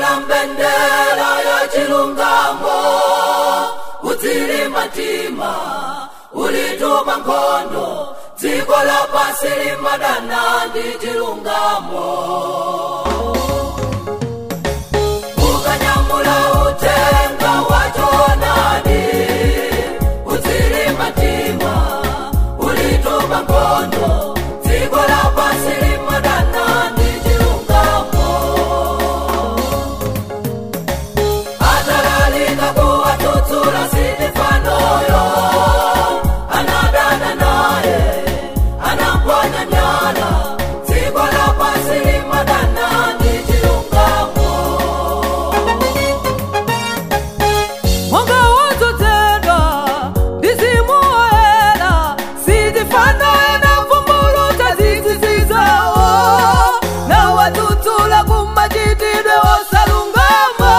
la mbendera ya chilungamo udzili matima ulituma nkhondo dziko la pasi limadana ndi chilungamo ukanyamula utenga wachonadi udzili matima ulituma nkhondo dziko la pasi limadana ndi chilungamo atalalika kuwatutsula sitifanoyo anadana naye anampwanya nyala dziko la pasi limadana ndi chilungamo mwanga wodzozedwa ndizimuoyera sitifanoye na vumbuluta zizizizawo na watutsula kumachitidwe osalungama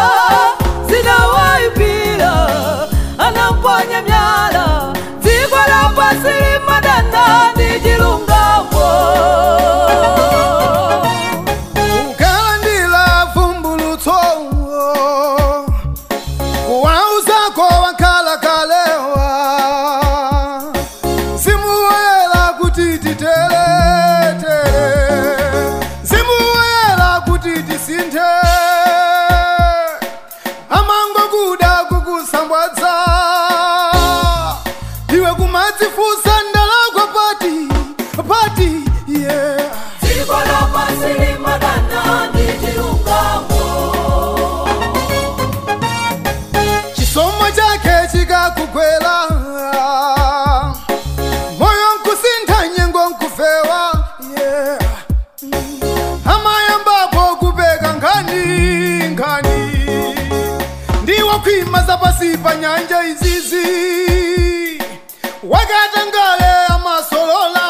zinawaipira anampwanya myala dziko la pasi limadana ndi chilungamo ukalandila vumbulutso kuwauzako wakhalakalewa simuwoyera kuti titeletele simuwoyera kuti tisinthe amangokuda kukusambwadza iwe kumadzifusa ndalakwa pati pati yeah. dziko la pasi limadana ndi chilungamo chisomo chake chikakugwera moyo nkusintha nyengo nkufewa yeah. amayambapo kupeka nkhani nkhani ndiwo khwima zapasi pa nyanja izizi wakatangale amasolola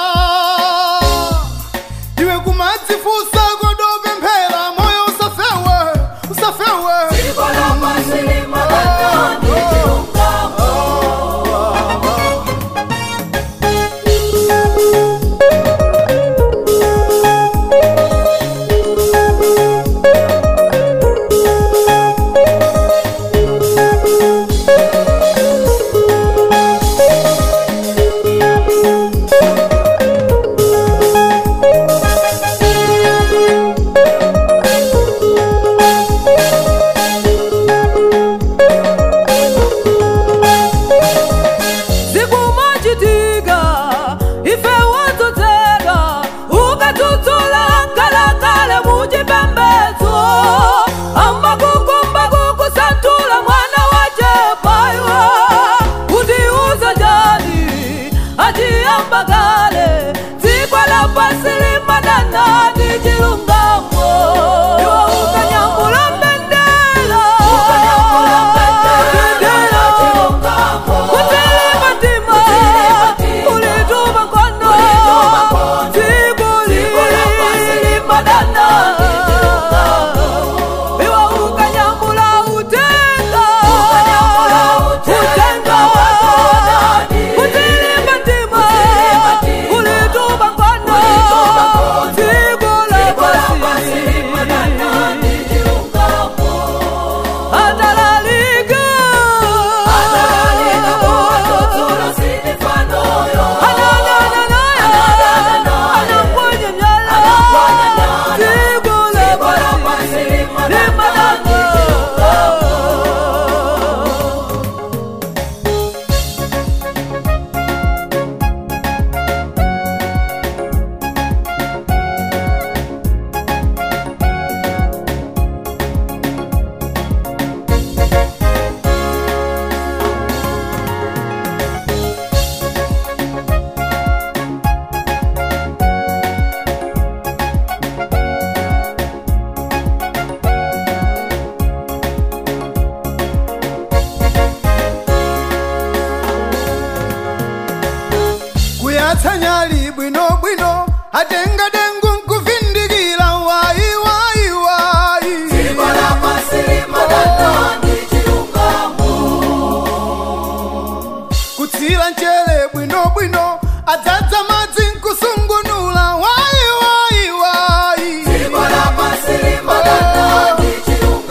iwe kumadzifusa kodopemphera moyo usafewe usafewe dziko la pasi limadana ndi chilungamo zikumachitika ife wadzozedwa ukadzudzula ngalakale muchipembedzo amakukumba kukusantula mwana wachepaiwa kuti uzajani achiyamba kale dziko la pasi limadana ndi chilungamo iwo ukanyambula mbendera ukanyamula mbendera ya chilungamo Kutele matima, ulituma mkono, zibuli, madana. Iwa ukanyambula utenga, utenga. Kutele matima, ulituma mkono, zibuli, atalalika. kuyatsanyali bwinobwino atenga dengu nkuvindikira wayi wayi wayi kutsira mchere bwinobwino adzadza madzi nkusungunula wayi wayi wayi Dziko la pasi limadana ndi chilungamo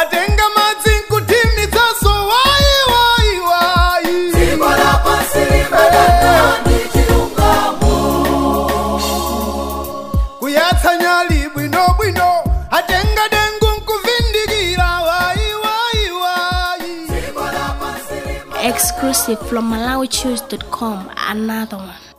atenga madzi nkuthimitsaso wayi wayi wayi dziko lapansi limadana ndi chilungamo kuyatsa nyali bwinobwino atenga dengu nkuvindikira wayi wayi wayi dziko lapansi limadana Exclusive from MalawiChoose.com. Another one.